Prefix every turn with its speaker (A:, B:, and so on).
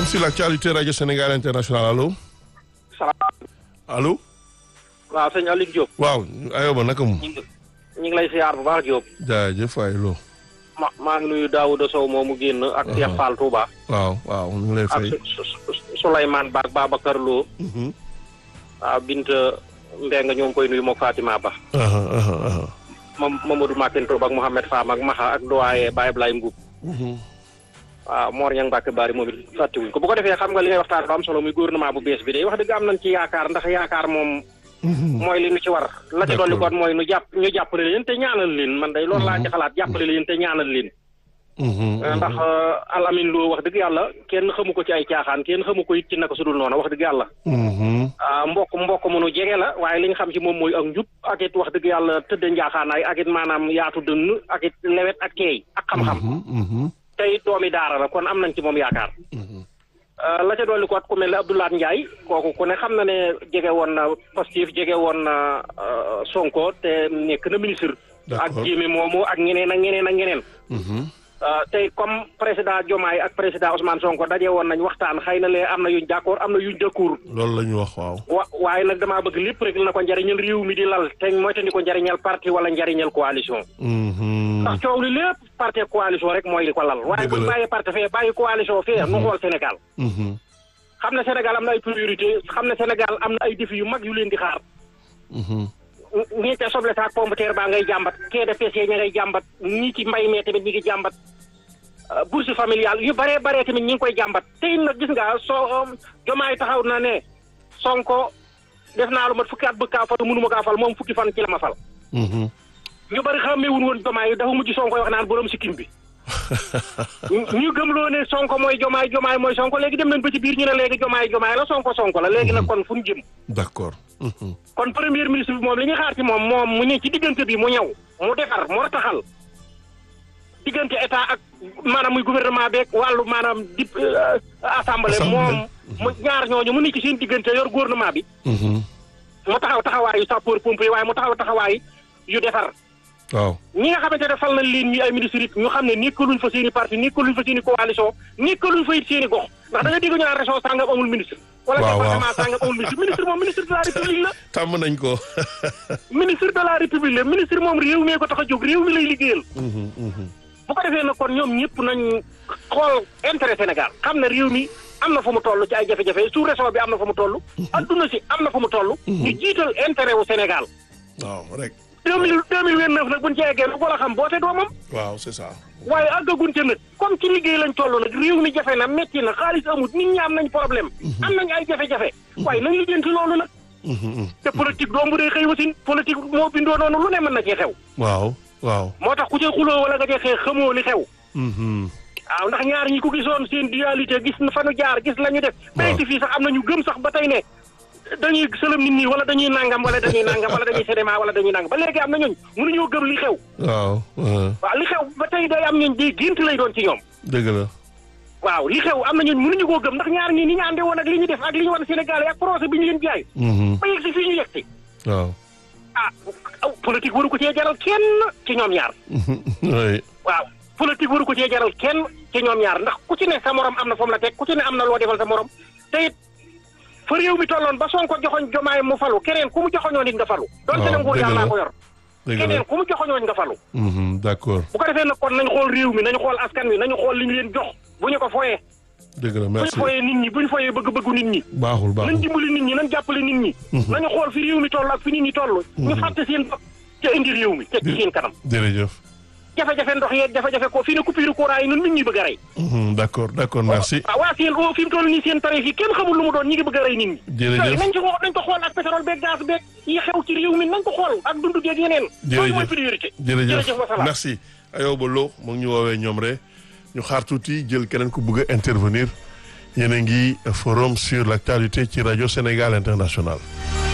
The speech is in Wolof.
A: forum sur l'actualité radio Sénégal international allo. allo.
B: waaw sëñ Aliou Diop.
A: waaw ayoba naka mu.
B: ñu ngi ñu ngi lay siyaar bu baax Diop.
A: jaajëf waay loo.
B: ma maa ngi nuyu Daouda Sow moomu génn. ak Cheikh Fall Touba.
A: waaw waaw ñu ngi lay
B: ak
A: fay.
B: Su- Su- Souleymane Ba ak Babacar Lo.
A: Mhm.
B: waaw Binta Mbengue ñoo ngi koy nuyu moog Fatima Ba.
A: aha aha aha.
B: moom Mamadou Makin Touba ak Mouhamed Fam ak Maxa ak doyen Baye Blay Mbuub.
A: Mhm.
B: waaw Mor Niang Mbacke Bari moom it fàttewuñ ko bu ko defee xam nga li ngay waxtaan ba am solo muy gouvernement bu bees bi day wax dëgg am nañ ci yaakaar ndax yaakaar moom.
A: Mhm.
B: mooy li nu ci war. la ci
A: D'accord.
B: dolli koon mooy nu jàpp ñu jàppale leen te ñaanal leen man day loolu laa ci xalaat jàppale leen te ñaanal leen.
A: Mhm.
B: ndax alamin loo wax dëgg yàlla kenn xamu ko ci ay caaxaan kenn xamu ko it ci naka su dul noonu wax dëgg yàlla
A: Mhm.
B: ah mbokk mbokk mënu jege la waaye li nga xam ci moom mooy ak njub ak it wax dëgg yàlla tëdde njaaxaanaay ak it maanaam yaatu dënn ak it lewet ak teey ak xam-xam
A: Mhm. Mhm.
B: te it doomi daara la kon am nañ ci moom yaakaar
A: Mhm.
B: ah, la ca dolli ko at ku mel ne Abdoulaye Ndiaye kooku ku ne xam na ne jege woon na Pastef jege woon na ah, Sonko te nekk na ministre ak
A: D'accord.
B: jéemi moomu ak ñeneen ak ñeneen ak ñeneen
A: Mhm.
B: Uh, tey comme président Diomaye ak président Ousmane Sonko daje woon nañ waxtaan xëy na lee am na yuñ d'accord am na yuñ dëkkuur
A: loolu la ñu wax waaw.
B: wa waaye nag damaa bëgg lépp rek na ko njariñal réew mi di lal te moytandi ko njariñal parti wala njariñal coalition
A: Mhm.
B: ndax coow li lépp parti coalition rek mooy li ko lal waaye
A: Dëgg
B: buñ
A: la.
B: bàyyi parti fee bàyyi coalition fee nu xool Sénégal
A: Mhm.
B: xam ne Sénégal am na ay priorité xam ne Sénégal am na ay défis yu mag yu leen di xaar
A: Mhm.
B: ñii ca soble saak pomme de terre baa ngay jàmbat quai de pêche ña ngay jàmbat ñii ci mbay mee tamit ñi ngi jàmbat euh, bourse familiale yu baree baree tamit ñi ngi koy jàmbat tey nag gis nga soo jomaay taxaw na ne sonko def naa lu mat fukki at bëgg kaa fal mënuma kaa fal moom fukki fan ci la ma fal
A: Mhm.
B: ñu bari xàmmeewuñ woon jomaay dafa mujj sonko wax naan borom sikkim bi ñu ñu gëmloo ne sonko mooy jomaay jomaay mooy sonko léegi dem nañ ba ci biir ñu ne léegi jomaay jomaay la sonko sonko la léegi nag kon fu ñu jëm
A: d'accord. Mhm.
B: kon premier ministre bi moom li ñu xaar ci moom moom mu ne ci diggante bi mu ñëw mu defar mu rataxal diggante état ak maanaam muy gouvernement beeg wàllu maanaam di assemblée
A: Assemblée.
B: moom mu ñaar ñooñu mu ne ci seen diggante yor gouvernement bi
A: Mhm.
B: mu taxaw taxawaayu sapeur pompier waaye mu taxaw taxawaay yu defar
A: waaw.
B: ñi nga xamante ne fal nañ leen ñuy ay ministres it ñu xam ne nekkaluñ fa seen i parti nekkaluñ fa seen i coalition nekkaluñ fa it seen i gox ndax da nga dégg ñu naan région sàngam amul ministre wala
A: Waaw, waaw.
B: département sàngam amul ministre ministre moom ministre de la république la
A: tàmm nañ ko.
B: ministre de la république la ministre moom réew mi ko tax a jóg réew mi lay liggéeyal
A: Mhm. Mhm.
B: bu ko defee nag kon ñoom ñëpp nañ xool intérêt Sénégal xam ne réew mi am na fu mu toll ci ay jafe-jafe sous région bi am na fu mu toll adduna si am na fu mu toll ñu jiital intérêt wu Sénégal
A: waaw rek.
B: deux mille deux mille vingt neuf nag buñ ci eggee lu ko la xam boote doomam
A: waaw c'est ça.
B: waaye àggagun ca nag comme ci liggéey lañ toll nag réew mi jafe na metti na xaalis amut nit ñi am nañ problème am nañ ay jafe-jafe waaye nañ lijjanti loolu nag
A: Mhm. Mhm.
B: te politique doom bu dee xëy wasin politique moo bindoo noonu lu ne mën na cee xew
A: waaw waaw.
B: moo tax ku cee xuloo wala nga cee xeex xamoo li xew
A: Mhm.
B: waaw ndax ñaar ñi ko gisoon seen dualité gis na fa nu jaar gis la ñu def
A: Waaw.
B: bayiti fii sax am na ñu gëm sax ba tey ne dañuy sëlëm nit ñi wala dañuy nangam wala dañuy nangam wala dañuy cinéma wala dañuy nangam ba léegi am na ñooñ mënuñoo gëm li xew
A: waaw. mhm.
B: waaw li xew ba tey day am ñooñ di gént lay doon ci ñoom
A: dëgg la.
B: waaw li xew am na ñooñ mënuñu koo gëm ndax ñaar ñi ni ñu àndee woon ak li ñu def ak li ñu wan Sénégal ak projet bi ñu leen jaay
A: Mhm.
B: ba yegg si fii ñu yegg si
A: waaw.
B: ah aw politique waru ko cee jaral kenn ci ñoom ñaar
A: oui.
B: waaw politique waru ko cee jaral kenn ci ñoom ñaar ndax ku ci ne sa morom am na foofu la teg ku ci ne am na loo defal sa morom te it fa réew mi tolloon ba Sonko joxoñ jomaay mu falu keneen ku mu joxoñoon it nga falu doonte ne
A: waaw,
B: nguur
A: dëgg
B: yàlla
A: la.
B: ko yor
A: dëgg la.
B: keneen ku mu joxoñoon nga falu
A: Mhm. d'accord.
B: bu ko defee nag kon nañ xool réew mi nañu xool askan wi nañu xool li ñu leen jox bu ñu ko foyee
A: dëgg la
B: bu ñu
A: merci.
B: foyee nit ñi bu ñu foyee bëgg-bëggu nit ñi
A: baaxul
B: nañ
A: baaxul.
B: dimbali nit ñi nañ jàppale nit ñi nañu xool fi réew mi toll ak fi nit ñi toll ñu fàtte seen bopp te indi réew mi teg ci seen kanam
A: jërëjëf.
B: jafe-jafe ndox yeeg jafe-jafe ko fii ne coupure courant yi nun nit ñi bëgg a rey
A: Mhm. d'accord d'accord merci.
B: waaw waa seen o fi mu toll nii seen tarif yi kenn xamul lu mu doon ñi ngi bëgg a rey nit ñi
A: Jërëjëf.
B: yooyu nañ ci xoo nañ ko xool ak pétrole beeg gaz beeg yi xew ci réew mi nañ ko xool ak dundu geeg yeneen yooyu mooy priorité
A: jërëjëf
B: wasalaam
A: merci Ayoba Lo mu ngi ñu woowee ñoom rek ñu xaar tuuti jël keneen ku bëgg a intervenir yéen a ngi forum sur l'actualité ci rajo Sénégal International